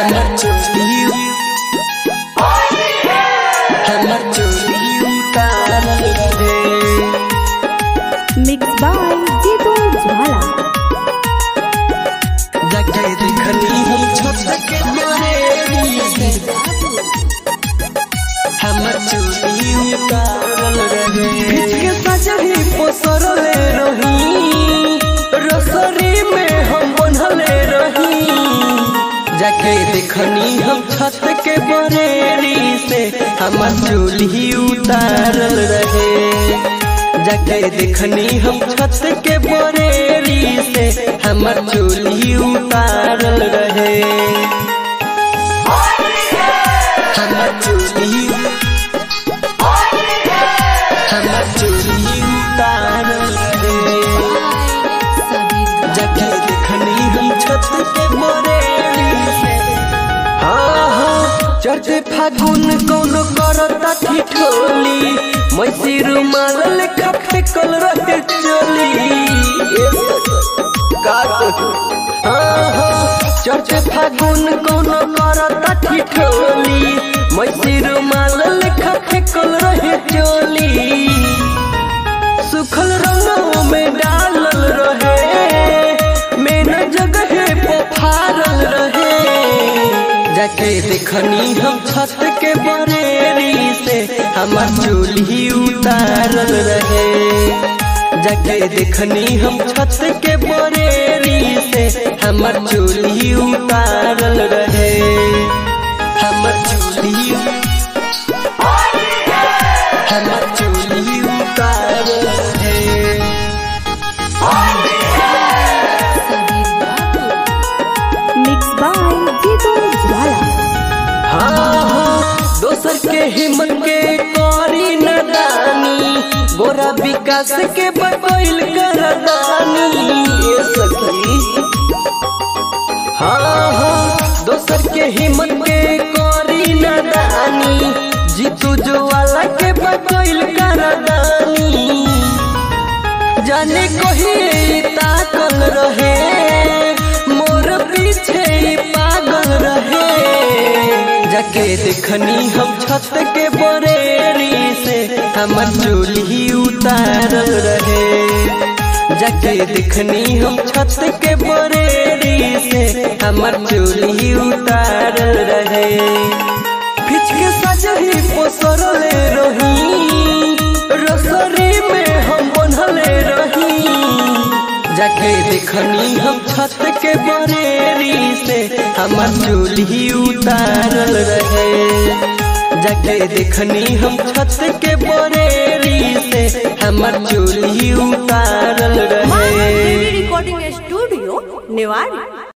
हमर चोली हमर चोली उतारल रहे मिक्स बाय जीतू ज्वाला जगह देखनी हम छत के बरेली से हमर चोली उतारल रहे के सजही पोसरले रही रसरी में हम बनले रही जाके देखनी हम छत के बरेली से हमर चोली उतारल रहे जाके देखनी हम छत के बरेली से हमर चोली उतारल रहे हमर चोली हमर चोली उतारल रहे जाके देखनी हम छत के बरेली से हाँ हाँ चढ़ते फागुन कौनो करता ठिठोली मैसी रुमाल लेखा फेकल रहे चोली ए का कहूं? हाँ हाँ चढ़ते फागुन कौनो करता ठिठोली मैसी रुमाल लेखा फेकल रहे चोली सुखल रंगों में डालल रहे मेन जगह पफारल रहे जाके देखनी हम छत के बरेली से हमर चोली उतारल रहे जाके देखनी हम छत के बरेली से हमर चोली उतारल रहे हमर चोली हमर चोली उतारल रहे मिक्स बाय जीतू ज्वाला हाँ हाँ दोसर के हिम्मत के करी नदानी गोरा विकास के बकैल करदानी ये सखी हाँ हाँ दोसर के हिम्मत के करी नदानी जीतू ज्वाला के बकैल करदानी जाने कही ताकल रहे मोर पीछे ही पागल रहे जाके देखनी हम छत के बरेली से हमर चोली उतारल रहे जाके देखनी हम छत के बरेली से हमर चोली उतारल रहे फिच के सजही पोसरले रही रसरी में हम बनले रही जाके देखनी हम छत के बरेली से हमर चोली उतारल रहे जाके देखनी हम छत के बरेली से हमर चोली उतारल रहे रिकॉर्डिंग स्टूडियो नेवाड़ी